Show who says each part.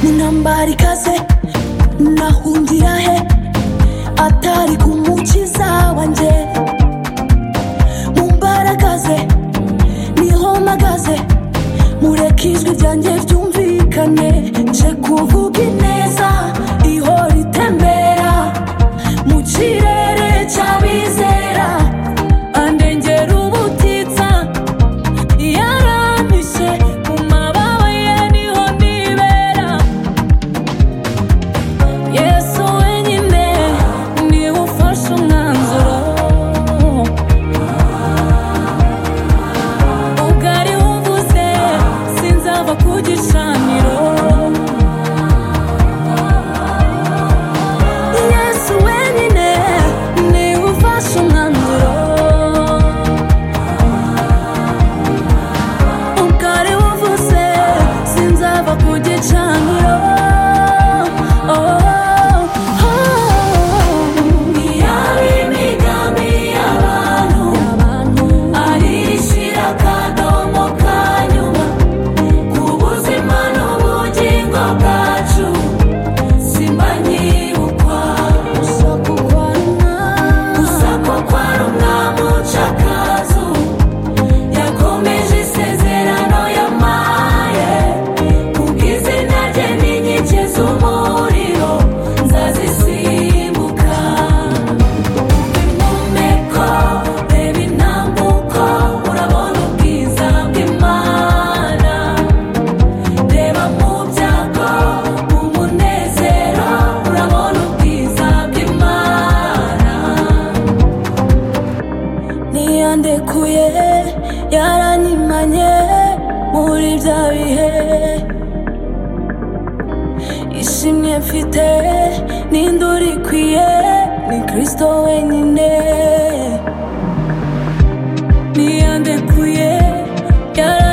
Speaker 1: atari kaze nahungira he atari ku mukiza wanjye mu mbaraga ze niho mpagaze mureke ijwi ryanjye ryumvikane nje kuvuga ineza ihora itembera mu kirere cy'abizera andengera ubutitsa yarampishe mu mababa ye niho nibera yesu wenyine niwe ufashe umwanzuro ubwari wumvuze sinzava ku gicaniro yesu wenyine niwe ufashe umwanzuro ubwari wumvuze sinzava ku gicaniro iyaba imigambi y'abantu ari ishyira akadomo ka nyuma ku buzima n'ubugingo bwacu simbanyibukwa gusa ko kwari umwami uca akazu yakomeje isezerano yamaye kubw'izina rye n'inkike z'umuriro nzazisimbuka impumeko reba intambuko urabona ubwiza bw'imana reba mu byago mu munezero urabona ubwiza bw'imana ntiyandekuye yaranyimanye muri bya bihe ishimwe mfite n'induru ikwiye ni kristo wenyine ntiyandekuye yaranyimanye